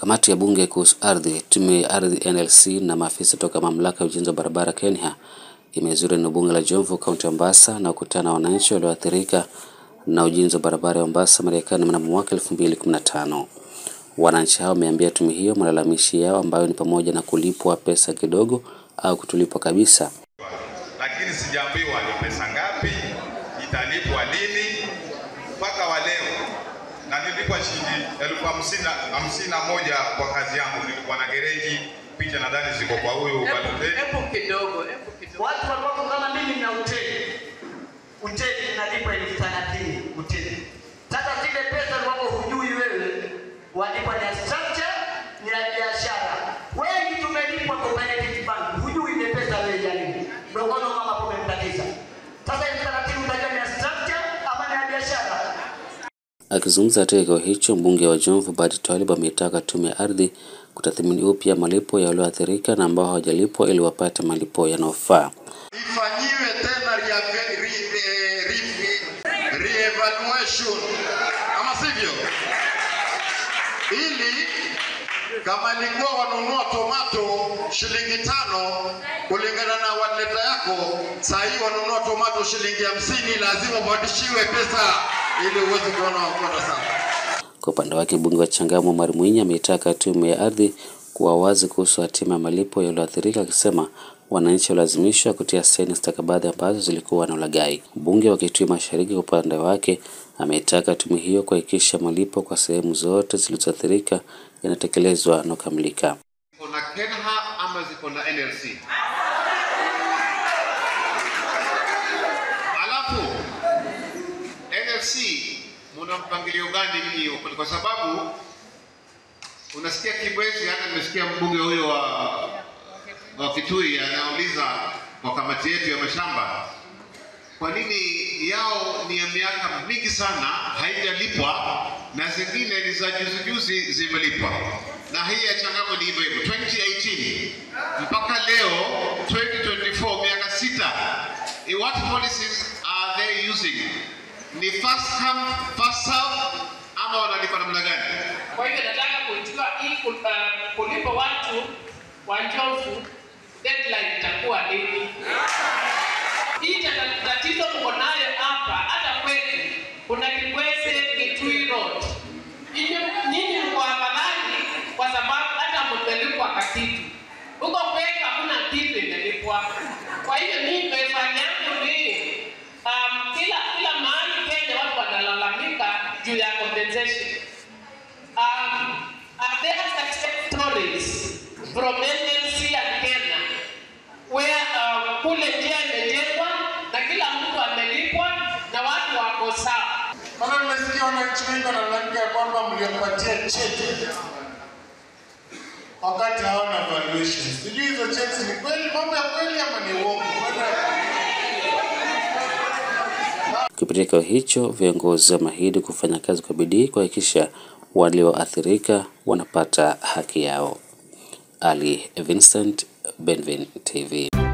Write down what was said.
Kamati ya bunge kuhusu ardhi, tume ya ardhi NLC na maafisa toka mamlaka ya ujenzi wa barabara Kenya imezuru eneo bunge la Jomvu, kaunti ya Mombasa na kukutana na wananchi walioathirika na ujenzi wa barabara ya Mombasa Marekani mnamo mwaka 2015. Wananchi hao wameambia tume hiyo malalamishi yao ambayo ni pamoja na kulipwa pesa kidogo au kutolipwa kabisa. lakini sijaambiwa ni pesa ngapi, italipwa lini. Mpaka wa leo na nilipwa shilingi elfu hamsini na- hamsini na moja kwa kazi yangu. Nilikuwa na gereji, picha nadhani ziko kwa huyu Baloteli. Hebu kidogo, hebu kidogo. Watu ambao kama mimi na hoteli, hoteli inalipa elfu thelathini hoteli. Sasa zile pesa ambapo hujui wewe, walipa ni ya structure, ni ya biashara. Wengi tumelipwa cooperative bank, hujui ile pesa wewe ya nini. Ndio maana mama hapo umemtatiza. Sasa elfu thelathini utajua ni ya structure ama ni ya biashara. Akizungumza katika kikao hicho, mbunge wa Jomvu Badi Twalib ameitaka tume ya ardhi kutathmini upya malipo ya walioathirika na ambao hawajalipwa ili wapate malipo yanayofaa. ifanyiwe tena rea- re- re- re- re-evaluation ama sivyo, ili kama ilikuwa wanunua tomato shilingi tano kulingana na waleta yako, saa hii wanunua tomato shilingi hamsini, lazima upandishiwe pesa ili uweze kuona wakota sana. Kwa upande wake, mbunge wa Changamwe Omar Mwinyi ameitaka tume ya ardhi kuwa wazi kuhusu hatima ya malipo ya walioathirika, akisema wananchi walazimishwa kutia saini stakabadhi ambazo zilikuwa na ulaghai. Mbunge wa Kitui Mashariki kwa upande wake ameitaka tume hiyo kuhakikisha malipo kwa sehemu zote zilizoathirika yanatekelezwa na kukamilika. ziko na KENHA ama ziko na NLC. Alafu NLC muna mpangilio gani ninyi huko? Kwa sababu unasikia Kibwezi, hata nimesikia mbunge huyo wa, wa Kitui anauliza kwa kamati yetu ya mashamba, kwa nini yao ni ya miaka mingi sana haijalipwa na zingine ni za juzi juzi zimelipwa, na hii ya Changamwe ni hivyo hivyo 2018 mpaka leo 2024, miaka sita. Eh, What policies are they using? Ni first come first serve ama wanalipa namna gani? Kwa hivyo nataka kujua hii ku- uh, kulipa watu wa Njofu deadline itakuwa lini? Hii tata- tatizo mko nayo hapa, hata kwetu kuna Kibweze Kitui Road. Nyinyi- Nyinyi mko afadhali kwa sababu hata mmelipwa katitu. Huko kwetu hakuna kitu imelipwa. Kwa hivyo mimi pesa yangu ni um, kila kila mahali Kenya watu wanalalamika juu ya compensation. Um, are there success stories from NLC and Kenya where um, kule njia imejengwa na kila mtu amelipwa na watu wako sawa? Maana nimesikia wananchi wengi wanalalamika ya kwamba mliwapatia cheti wakati hawana valuation. Sijui hizo cheti ni kweli, mambo ya kweli ama ni uongo? Kupitia kikao hicho, viongozi wameahidi kufanya kazi kwa bidii kuhakikisha walioathirika wanapata haki yao. Ali Vincent, Benvin TV.